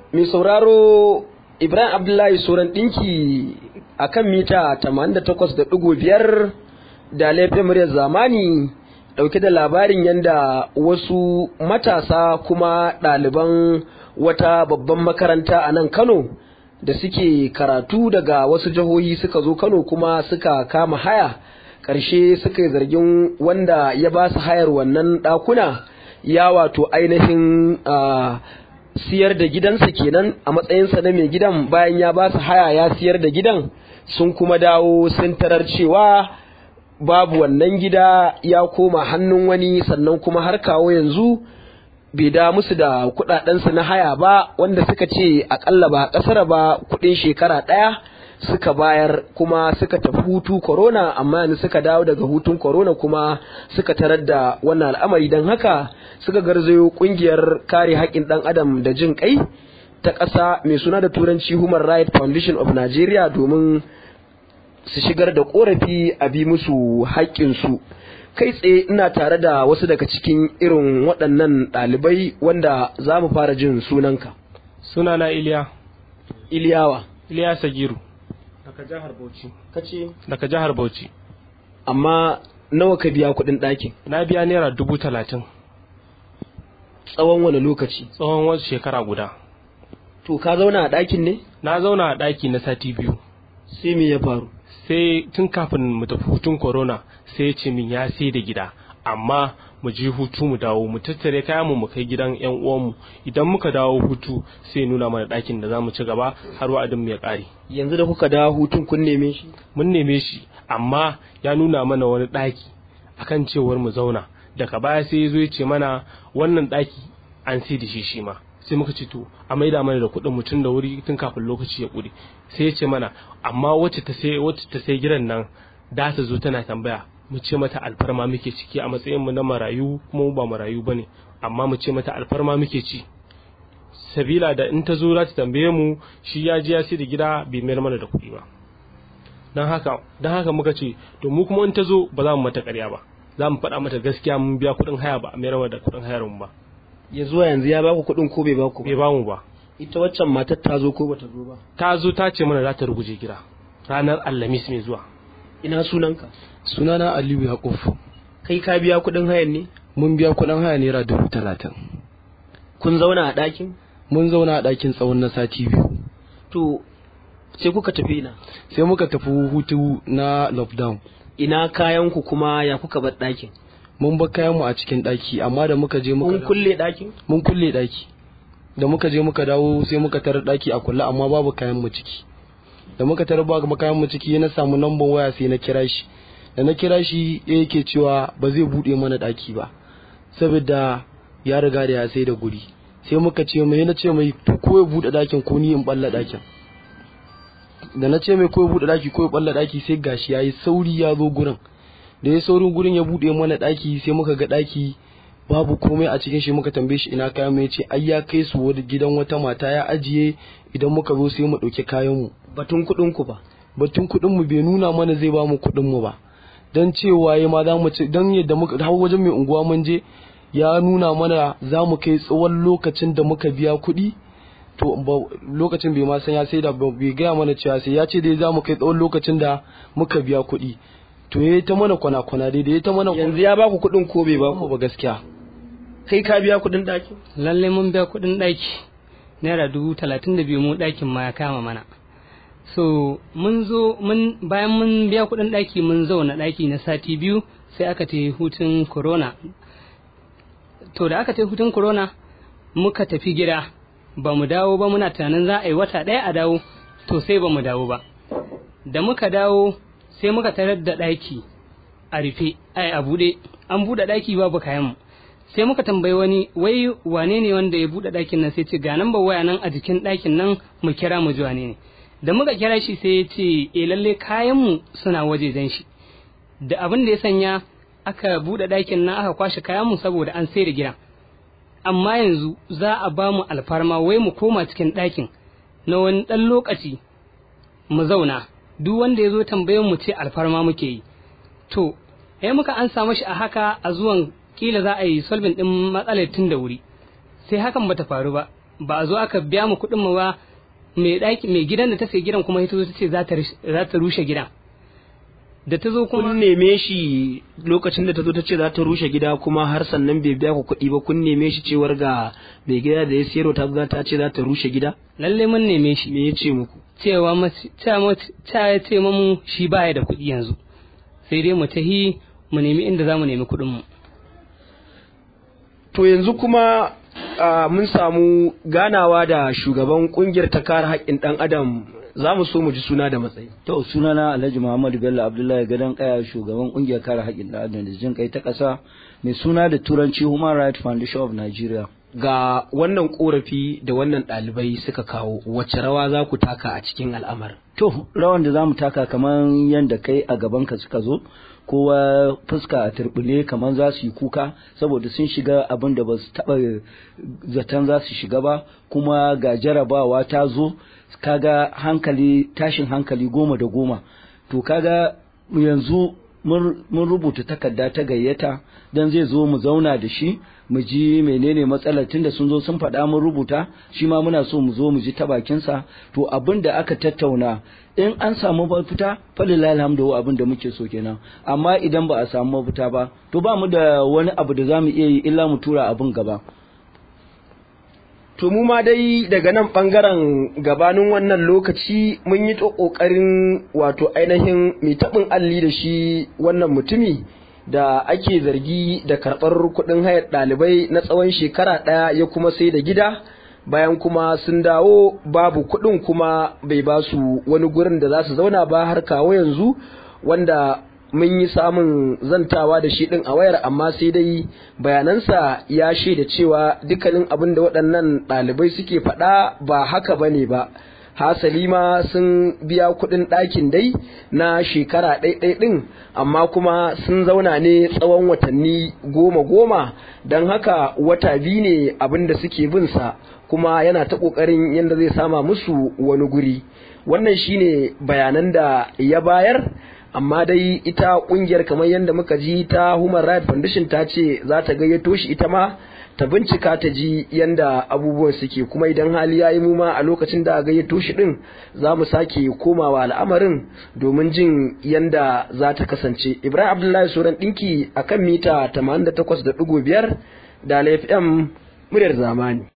mai sauraro Ibrahim Abdullahi Soran ɗinki a kan mita 88.5 da laifin muryar zamani ɗauke da labarin yadda wasu matasa kuma ɗaliban wata babban makaranta a nan Kano da suke karatu daga wasu jihohi suka zo Kano kuma suka kama haya ƙarshe suka yi zargin wanda ya ba su hayar wannan ɗakuna ya wato ainihin siyar da gidansa kenan a matsayinsa na mai gidan bayan ya ba su haya ya siyar da gidan sun kuma dawo sun tarar cewa babu wannan gida ya koma hannun wani sannan kuma har kawo yanzu bai da musu da kudadensu na haya ba wanda suka ce akalla ba kasar ba kudin shekara daya suka bayar kuma suka tafi hutu corona amma yanzu suka dawo daga hutun corona kuma suka tarar da wannan al'amari don haka suka garzayo kungiyar kare haƙƙin ɗan adam da jin kai ta ƙasa mai suna da turanci human rights foundation of nigeria domin su shigar da ƙorafi a bi musu haƙƙinsu kai tsaye ina tare da wasu daga cikin irin waɗannan ɗalibai wanda za mu fara jin sunanka sunana iliya iliyawa iliya sagiru daga jihar bauchi kace daga jihar bauchi amma nawa ka biya kuɗin ɗakin na biya naira dubu talatin tsawon wani lokaci tsawon wasu shekara guda to ka zauna a ɗakin ne na zauna a ɗaki na sati biyu sai me ya faru sai tun kafin mu tafi hutun corona sai ya ce min ya sai da gida amma mu je hutu mu dawo mu tattare kayan mu mu kai gidan yan uwanmu idan muka dawo hutu sai nuna mana ɗakin da zamu ci gaba har wa'adin mu ya ƙare yanzu da kuka dawo hutun kun neme shi mun neme shi amma ya nuna mana wani ɗaki akan cewar mu zauna daga baya sai ya zo ya ce mana wannan ɗaki an sai da shi shi ma sai muka ce to a maida mana da kuɗin mutum da wuri tun kafin lokaci ya ƙure sai ya ce mana amma wacce ta sai wacce ta sai gidan nan da ta zo tana tambaya mu ce mata alfarma muke ciki a matsayin mu na marayu kuma mu ba marayu bane amma mu ce mata alfarma muke ci sabila da in ta zo za ta tambaye mu shi ya ji ya sai da gida bai mayar mana da kuɗi ba dan haka dan haka muka ce to mu kuma in ta zo ba za mu mata ƙarya ba za mu faɗa mata gaskiya mun biya kuɗin haya ba a mayar mana da kuɗin hayar mu ba ya zuwa yanzu ya baku kuɗin ko bai baku bai ba mu ba ita waccan matar ta zo ko bata zo ba ta zo ta ce mana za ta ruguje gida ranar alhamis mai zuwa ina sunanka sunana aliyu yakuf kai ka biya kuɗin hayan ne mun biya kuɗin haya naira dubu talatin kun zauna a ɗakin mun zauna a ɗakin tsawon na sati biyu to sai kuka tafi ina sai muka tafi hutu na lockdown ina kayan ku kuma ya kuka bar ɗakin mun bar kayan mu a cikin ɗaki amma da muka je muka kun kulle ɗakin mun kulle ɗaki da muka je muka dawo sai muka tarar ɗaki a kulle amma babu kayan mu ciki da muka tarar babu kayan mu ciki na samu lambar waya sai na kira shi da na kira shi ya yake cewa ba zai buɗe mana ɗaki ba saboda ya riga da ya sai da guri sai muka ce mai na ce mai to ko ya buɗe ɗakin ko ni in balla ɗakin da na ce mai ko ya buɗe ɗaki ko ya balla ɗaki sai gashi yayi sauri ya zo gurin da ya saurin gurin ya buɗe mana ɗaki sai muka ga ɗaki babu komai a cikin shi muka tambaye shi ina kayan mu yace ai ya kai su wani gidan wata mata ya ajiye idan muka zo sai mu ɗauki kayan mu batun kuɗin ku ba batun kuɗin mu bai nuna mana zai ba mu kuɗin mu ba dan cewa ya ma za mu ci dan yadda muka har wajen mai unguwa mun je ya nuna mana za mu kai tsawon lokacin da muka biya kuɗi to lokacin bai ma san ya sai da bai gaya mana cewa sai ya ce dai za mu kai tsawon lokacin da muka biya kuɗi to ya ta mana kwana-kwana dai da ya ta mana yanzu ya baku kuɗin ko bai baku ba gaskiya kai ka biya kuɗin ɗakin lalle mun biya kuɗin ɗaki naira dubu talatin da biyu mu ɗakin ma ya kama mana so mun zo mun bayan mun biya kuɗin ɗaki mun zauna ɗaki na sati biyu sai aka ta hutun corona to da aka ta hutun corona muka tafi gida ba mu dawo ba muna tunanin za a yi wata ɗaya a dawo to sai ba mu dawo ba da muka dawo sai muka tarar da ɗaki a rufe ai a buɗe an buɗe ɗaki babu kayan mu sai muka tambayi wani wai wane ne wanda ya buɗe ɗakin nan sai ce ga nan ba waya nan a jikin ɗakin nan mu kira mu ji wane ne da muka kira shi sai ya ce e lalle kayan mu suna wajejen shi da abin da ya sanya aka buɗe ɗakin nan aka kwashe kayan mu saboda an sai da gidan amma yanzu za a ba mu alfarma wai mu koma cikin ɗakin na wani ɗan lokaci mu zauna duk wanda ya zo tambayin mu ce alfarma muke yi to eh muka an samu shi a haka a zuwan kila za a yi solving din matsalar tun da wuri sai hakan bata faru ba ba a zo aka biya mu kuɗin mu ba mai ɗaki mai gidan da ta sai gidan kuma ita zo ta ce za ta za ta rushe gidan da ta zo kuma kun neme shi lokacin da ta zo ta ce za ta rushe gida kuma har sannan bai biya ku kuɗi ba kun neme shi cewar ga mai gida da ya siyarwa ta zo ta ce za ta rushe gida lalle mun neme shi me ya ce muku cewa mace- ta mace- ta ya ce mamu shi baya da kuɗi yanzu sai dai mu tahi mu nemi inda za mu nemi kuɗin mu to yanzu kuma ah, mun samu ganawa da shugaban kungiyar ta kare haƙƙin ɗan adam za mu so mu ji suna da matsayi To sunana Alhaji Muhammadu Bello Abdullahi Gadon Kaya shugaban kungiyar kare haƙƙin ɗan adam da jin kai ta ƙasa mai suna da turanci Human Rights Foundation of Nigeria. ga wannan korafi da wannan ɗalibai suka kawo wacce rawa za ku taka a cikin al'amarin To rawan da zamu taka kamar yadda kai a gaban ka suka zo kowa fuska a turbule kamar za su yi kuka saboda sun shiga abin da ba su taɓa zaton za su shiga ba kuma ga jarabawa ta zo kaga hankali tashin hankali goma da goma to kaga yanzu mun mun rubuta takarda ta gayyata don zai zo mu zauna da shi mu ji menene matsalar tunda sun zo sun faɗa mun rubuta shi ma muna so mu zo mu ji ta bakinsa to abin da aka tattauna in an samu mafita falilahi alhamdu abin da muke so kenan amma idan ba a samu mafita ba to ba mu da wani abu da za mu iya yi illa mu tura abin gaba To mu ma dai daga nan ɓangaren gabanin wannan lokaci mun yi ta ƙoƙarin wato ainihin mai taɓin alli da shi wannan mutumi da ake zargi da karɓar kuɗin hayar ɗalibai na tsawon shekara ɗaya ya kuma sai da gida bayan kuma sun dawo babu kuɗin kuma bai ba su wani gurin da za su zauna ba har kawo yanzu wanda mun yi samun zantawa da shi ɗin a wayar amma sai dai bayanansa ya shaida cewa dukkanin abin da waɗannan ɗalibai suke faɗa ba haka ba ne ba hasali ma sun biya kuɗin ɗakin dai na shekara ɗaiɗai ɗin amma kuma sun zauna ne tsawon watanni goma goma don haka wata biyu ne abin da suke bin sa kuma yana ta ƙoƙarin yadda zai sama musu wani guri wannan shine bayanan da ya bayar amma dai ita kungiyar kamar yadda muka ji ta Human Rights Foundation ta ce za ta gayyato shi ita ma ta bincika ta ji yadda abubuwan suke kuma idan hali ya yi muma a lokacin da a gayyato shi din za mu sake komawa al'amarin domin jin yadda za ta kasance Ibrahim Abdullahi Soran ɗinki a kan mita 88.5 da FM muryar zamani.